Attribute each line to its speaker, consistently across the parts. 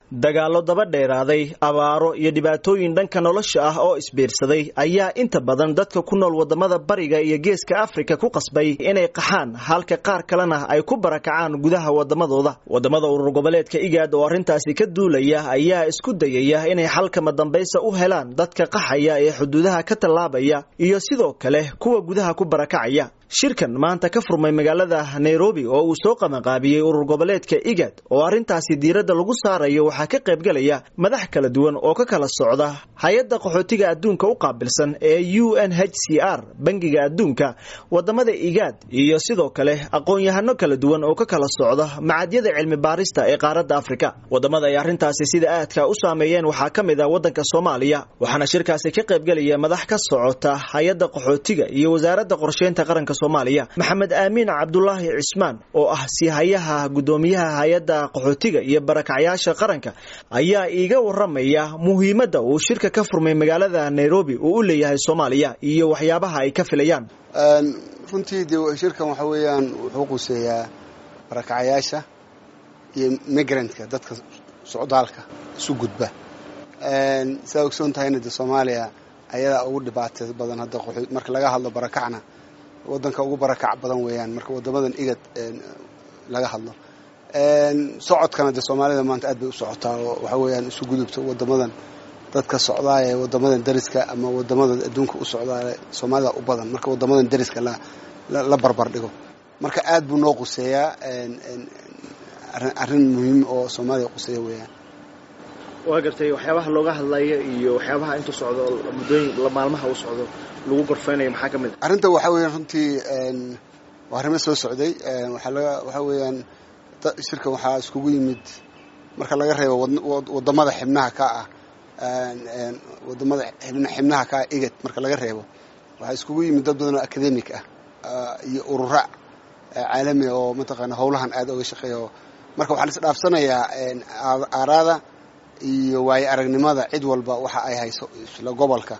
Speaker 1: dagaallo daba dheeraaday abaaro iyo dhibaatooyin dhanka nolosha ah oo isbiirsaday ayaa inta badan dadka ku nool wadamada bariga iyo geeska afrika ku qasbay inay qaxaan halka qaar kalena ay ku barakacaan gudaha wadamadooda wadamada urur goboleedka igaad oo arrintaasi ka duulaya ayaa isku dayaya inay xalkama dambaysa u helaan dadka qaxaya ee xuduudaha ka tallaabaya iyo sidoo kale kuwa gudaha ku barakacaya shirkan maanta ka furmay magaalada nairobi oo uu soo qabanqaabiyey urur goboleedka igad oo arrintaasi diiradda lagu saarayo waxaa ka qaybgelaya madax kala duwan oo ka kala socda hay-adda qaxootiga adduunka u qaabilsan ee u n h c r bangiga adduunka wadamada igaad iyo sidoo kale aqoon-yahano kala duwan oo ka kala socda macadyada cilmi baarista ee qaaradda afrika wadamada ay arrintaasi sida aadka u saameeyeen waxaa ka mid ah waddanka soomaaliya waxaana shirkaasi ka qaybgelaya madax ka socota hay-adda qaxootiga iyo wasaaradda qorsheynta qaranka soomaaliya maxamed aamiin cabdulaahi cismaan oo ah siihayaha guddoomiyaha hay-adda qaxootiga iyo barakacyaasha qaranka ayaa iiga waramaya muhiimadda uu shirka ka furmay magaalada nairobi uu u leeyahay soomaaliya iyo waxyaabaha ay ka filayaan
Speaker 2: runtii de shirkan waxa weeyaan wuxuu quseeyaa barakacayaasha iyo migrantka dadka socdaalka isu gudba saa ogsoon tahayna de soomaaliya ayadaa ugu dhibaatay badan hadda marka laga hadlo barakacna wadanka ugu barakac badan weeyaan marka wadamadan igad laga hadlo socodkana dee soomaalida maanta aad bay u socotaa oo waxa weeyaan isu gudubta wadamadan dadka socdaaya wadamadan dariska ama wadamada adduunka u socdaale soomaalida u badan marka wadamadan dariska la barbar dhigo marka aad buu noo quseeyaa arrin muhiim oo soomaaliya quseeya weeyaan
Speaker 1: waa gartay waxyaabaha looga hadlaya iyo waxyaabaha intuu socdo muddooyin maalmaha uu socdo lagu gorfeynayo maxaa ka mid a
Speaker 2: arrinta waxaa weeyaan runtii waa arrimo soo socday waxaa laga waxaa weeyaan shirkan waxaa iskugu yimid marka laga reebo wadamada xibnaha ka ah wadamada xibnaha ka ah igad marka laga reebo waxaa iskugu yimid dad badan oo academic ah iyo urura caalami oo mataqaana howlahan aad oga shaqeeya marka waxaa la isdhaafsanayaa aaraada iyo waayo aragnimada cid walba waxa ay hayso isla gobolka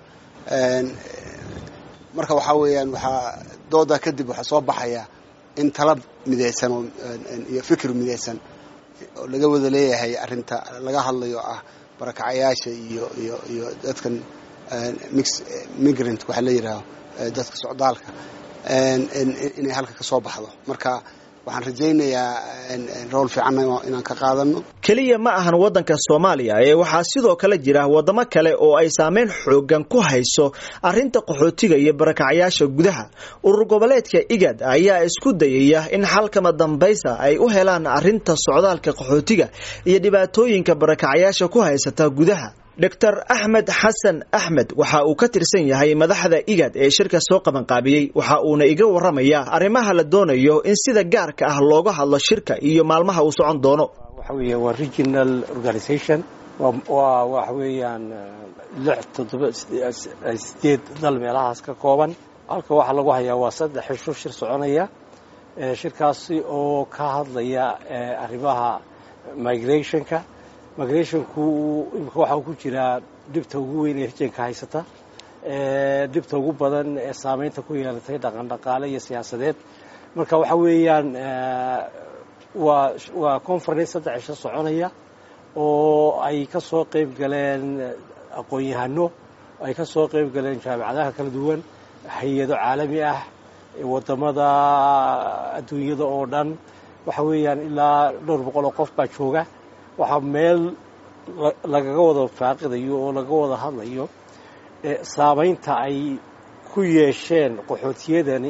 Speaker 2: marka waxaa weeyaan waxaa doodaa kadib waxaa soo baxaya in talab midaysan oo iyo fikir midaysan oo laga wada leeyahay arrinta laga hadlayo ah barakacayaasha iyo iyo iyo dadkan mix migrant waxaa la yidhaaho dadka socdaalka inay halka ka soo baxdo marka waxaan rajaynayaa rool fiicanna inaan ka qaadano
Speaker 1: keliya ma ahan waddanka soomaaliya ee waxaa sidoo kale jira wadamo kale oo ay saameyn xoogan ku hayso arrinta qaxootiga iyo barakacyaasha gudaha urur goboleedka igad ayaa isku dayaya in xalkama dambaysa ay u helaan arrinta socdaalka qaxootiga iyo dhibaatooyinka barakacyaasha ku haysata gudaha doctor axmed xasan axmed waxa uu ka tirsan yahay madaxda igad ee shirka soo qabanqaabiyey waxa uuna iga waramayaa arrimaha la doonayo in sida gaarka ah looga hadlo shirka iyo maalmaha uu socon doono
Speaker 3: waxa weeya waa regional organisation waa waxa weeyaan lix toddoba sideed dal meelahaas ka kooban halka waxaa lagu hayaa waa saddex xisho shir soconaya shirkaasi oo ka hadlaya arrimaha migrationka migrationku imika waxaa ku jiraa dhibta ugu weyn ee rijanka haysata dhibta ugu badan ee saameynta ku yeelatay dhaqan dhaqaale iyo siyaasadeed marka waxa weeyaan waa waa conference saddex cisho soconaya oo ay ka soo qayb galeen aqoon-yahano ay ka soo qayb galeen jaamicadaha kala duwan hay-ado caalami ah wadamada adduunyada oo dhan waxa weeyaan ilaa dhowr boqol oo qof baa jooga waxaa meel lagaga wada faaqidayo oo laga wada hadlayo saameynta ay ku yeesheen qaxootiyadani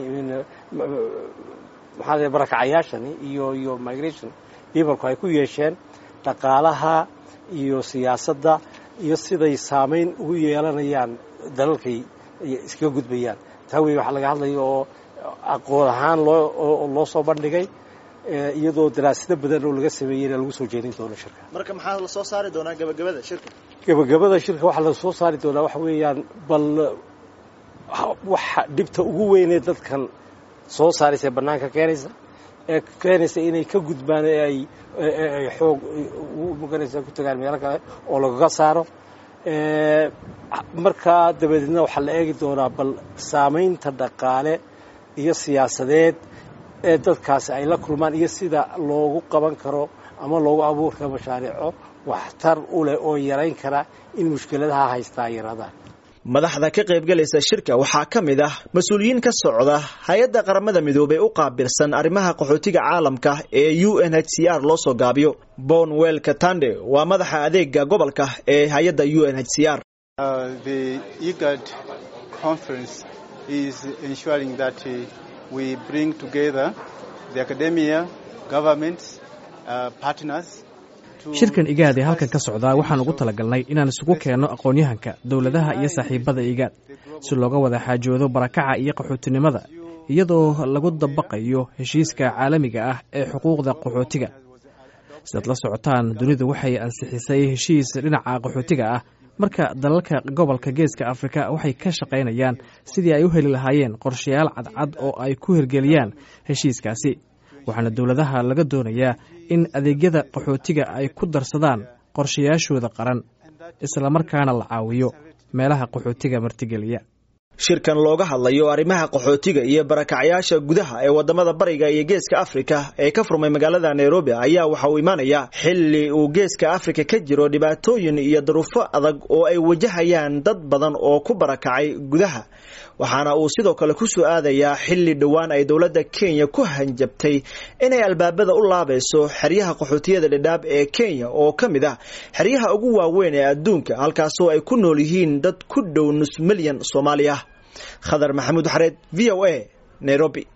Speaker 3: maxaa barakacayaashani iyo iyo migration peopleku ay ku yeesheen dhaqaalaha iyo siyaasadda iyo siday saameyn ugu yeelanayaan dalalkay iskaga gudbayaan taa wey waxaa laga hadlaya oo aqoon ahaan loo loo soo bandhigay iyadoo daraasado badan oo laga sameeyeyna lagu soo jeedin doono shirka
Speaker 1: marka maxaa la soo saari doonaa gabagabada shirka
Speaker 3: gabagabada shirka waxaa la soo saari doonaa waxa weeyaan bal waxa dhibta ugu weynee dadkan soo saaraysa bannaanka keenaysa ee keenaysa inay ka gudbaan ee ay ay xoog ugu maganaysa ku tagaan meelo kale oo lagaga saaro markaa dabadeedna waxaa la eegi doonaa bal saamaynta dhaqaale iyo siyaasadeed ee dadkaasi ay la kulmaan iyo sida loogu qaban karo ama loogu abuuri karo mashaariico waxtar u leh oo yarayn kara in mushkiladaha haystaa yaraadaan
Speaker 1: madaxda ka qaybgalaysa shirka waxaa ka mid ah mas-uuliyiin ka socda hay-adda qaramada midoobey u qaabilsan arrimaha qaxootiga caalamka ee u n h c r loo soo gaabiyo bonwell katande waa madaxa adeega gobolka ee hay-adda u n h c r
Speaker 4: shirkan igaad ee halkan ka socdaa waxaan ugu talagalnay inaan isugu keenno aqoon-yahanka dowladaha iyo saaxiibada igaad si looga wada xaajoodo barakaca iyo qaxootinimada iyadoo lagu dabaqayo heshiiska caalamiga ah ee xuquuqda qaxootiga sidaad la socotaan dunidu waxay ansixisay heshiis dhinaca qaxootiga ah marka dalalka gobolka geeska afrika waxay ka shaqaynayaan sidii ay u heli lahaayeen qorshayaal cadcad oo ay ku hirgeliyaan heshiiskaasi waxaana dowladaha laga doonayaa in adeegyada qaxootiga ay ku darsadaan qorshayaashooda qaran islamarkaana la caawiyo meelaha qaxootiga martigeliya
Speaker 1: shirkan looga hadlayo arrimaha qaxootiga iyo barakacyaasha gudaha ee wadamada bariga iyo geeska afrika ee ka furmay magaalada nairobi ayaa waxa uu imaanayaa xilli uu geeska afrika ka jiro dhibaatooyin iyo daruufo adag oo ay wajahayaan dad badan oo ku barakacay gudaha waxaana uu sidoo kale ku soo aadayaa xilli dhowaan ay dowladda kenya ku hanjabtay inay albaabada u laabayso xeryaha qaxootiyada dhidhaab ee kenya oo ka mid ah xeryaha ugu waaweyn ee adduunka halkaasoo ay ku nool yihiin dad ku dhow nus milyan soomaali ah khadar maxamuud xareed v o a nairobi